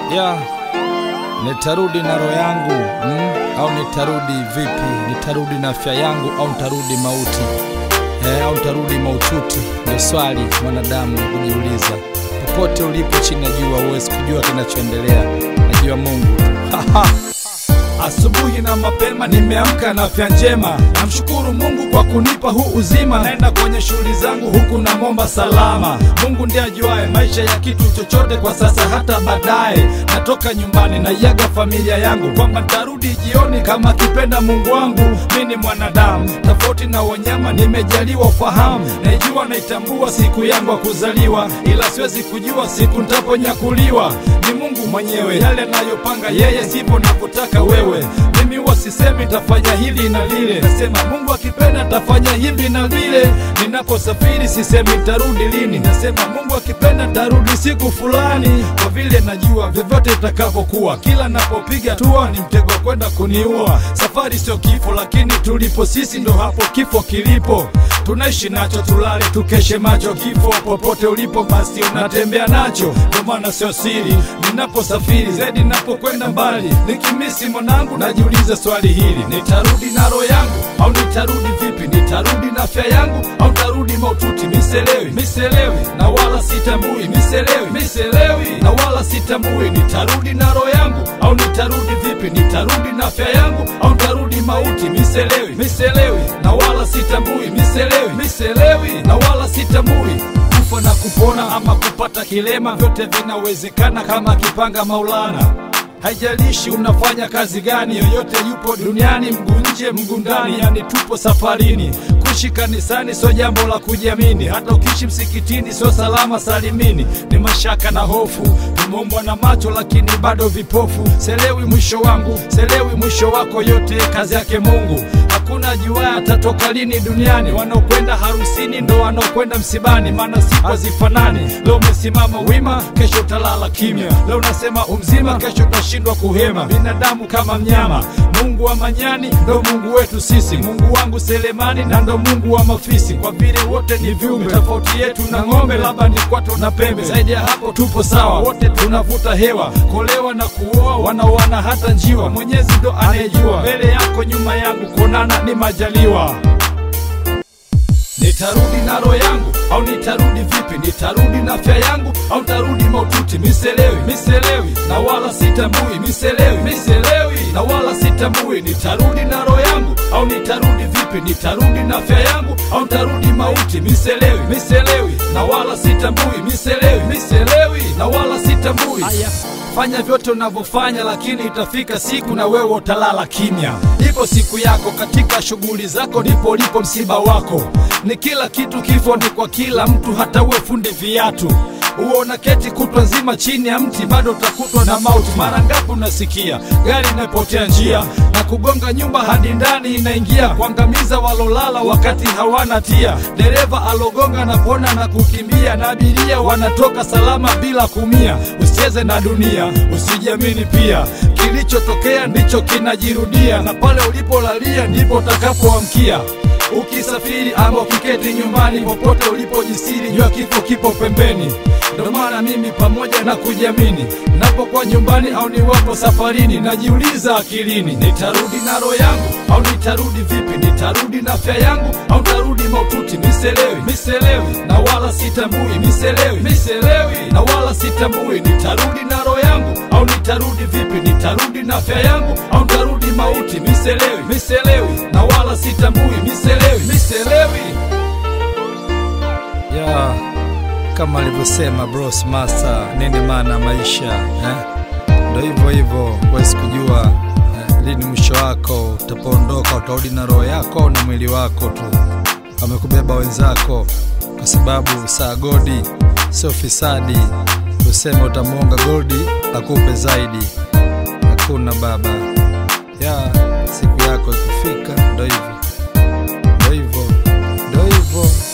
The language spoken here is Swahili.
ya nitarudi na roho yangu mm? au nitarudi vipi? Nitarudi na afya yangu au nitarudi mauti eh, au nitarudi maututi? Ndio swali mwanadamu kujiuliza. Popote ulipo chini ya jua, huwezi kujua kinachoendelea, najua Mungu tu. Asubuhi na mapema nimeamka na afya njema, namshukuru Mungu kwa kunipa huu uzima. Naenda kwenye shughuli zangu huku namwomba salama. Mungu ndiye ajuaye maisha ya kitu chochote kwa sasa hata baadaye. Natoka nyumbani naiaga familia yangu kwamba nitarudi jioni kama akipenda Mungu wangu. Mi ni mwanadamu tofauti na wanyama, nimejaliwa ufahamu, naijua naitambua siku yangu ya kuzaliwa, ila siwezi kujua siku nitaponyakuliwa. Ni Mungu mwenyewe, yale anayopanga yeye sivyo navyotaka wewe. Mimi huwa sisemi tafanya hili na lile, nasema Mungu akipenda tafanya hivi na vile. Ninaposafiri sisemi nitarudi lini, nasema Mungu akipenda tarudi siku fulani, kwa vile najua vyovyote itakavyokuwa, kila napopiga tua ni mtego kwenda kuniua. Safari sio kifo, lakini tulipo sisi ndo hapo kifo kilipo. Tunaishi nacho, tulale tukeshe macho, kifo popote ulipo basi unatembea nacho. Ndio maana sio siri ninaposafiri, zaidi napokwenda mbali, nikimisi mwanangu najiuliza swali hili, nitarudi na roho yangu au nitarudi vipi? Nitarudi na afya yangu au nitarudi maututi? Miselewi, miselewi na wala sitambui, miselewi, miselewi na wala sitambui. Nitarudi na roho yangu au nitarudi vipi? Nitarudi na afya yangu au nitarudi mauti? Miselewi, miselewi na wala sitambui, miselewi, miselewi na wala sitambui kufa na kupona ama kupata kilema, vyote vinawezekana kama kipanga Maulana. Haijalishi unafanya kazi gani, yoyote yupo duniani, mguu nje mguu ndani, yani tupo safarini. Kuishi kanisani sio jambo la kujiamini, hata ukiishi msikitini sio salama salimini. Ni mashaka na hofu, tumeumbwa na macho lakini bado vipofu. Selewi mwisho wangu, selewi mwisho wako, yote kazi yake Mungu. Hakuna jua atatoka lini duniani, wanaokwenda harusini ndo wanaokwenda msibani, maana siku hazifanani. Leo umesimama wima, kesho utalala kimya. Leo unasema umzima, kesho utashindwa kuhema. Binadamu kama mnyama, Mungu wa manyani ndo Mungu wetu sisi. Mungu wangu Selemani na ndo Mungu wa mafisi, kwa vile wote ni viumbe. Tofauti yetu na ng'ombe labda ni kwato na pembe, zaidi ya hapo tupo sawa, wote tunavuta hewa. Kolewa na kuoa, wanaoana hata njiwa, Mwenyezi ndo anayejua. Mbele yako nyuma yangu, kuonana ni majaliwa. Nitarudi na roho yangu au nitarudi vipi? Nitarudi na afya yangu au nitarudi maututi? Miselewi, miselewi na wala sitambui, miselewi, miselewi na wala sitambui. Nitarudi na roho yangu au nitarudi vipi? Nitarudi na afya yangu au nitarudi mauti? Miselewi, miselewi na wala sitambui, miselewi, miselewi na wala sitambui. Fanya vyote unavyofanya, lakini itafika siku na wewe utalala kimya. Ipo siku yako katika shughuli zako, ndipo ulipo msiba wako. Ni kila kitu, kifo ni kwa kila mtu, hata uwe fundi viatu uona keti kutwa nzima chini ya mti, bado utakutwa na mauti. Mara ngapi unasikia gari inapotea njia na kugonga nyumba hadi ndani inaingia, kuangamiza walolala wakati hawana tia. Dereva alogonga na pona na kukimbia, na abiria wanatoka salama bila kumia. Usicheze na dunia, usijiamini pia, kilichotokea ndicho kinajirudia, na pale ulipolalia ndipo utakapoamkia. Ukisafiri ama ukiketi nyumbani, popote ulipojisiri, jua kifo kipo pembeni. Ndo maana mimi pamoja na kujiamini, napokuwa nyumbani au niwapo safarini, najiuliza akilini, nitarudi na roho yangu au nitarudi vipi? Nitarudi na afya yangu au nitarudi maututi? Miselewi, miselewi na wala sitambui, miselewi, miselewi na wala sitambui. Nitarudi na roho yangu au nitarudi vipi? Nitarudi na afya yangu au nitarudi mauti? Miselewi, miselewi na wala sitambui, miselewi, miselewi yeah kama alivyosema Bros Master, nini maana maisha eh? Ndo hivyo hivyo, huwezi kujua eh, lini mwisho wako utapoondoka, utarudi na roho yako na mwili wako tu, wamekubeba wenzako, kwa sababu saa godi sio fisadi. Useme utamwonga godi akupe zaidi, hakuna baba ya siku yako ikifika, ndo hivyo ndo hivyo ndo hivyo.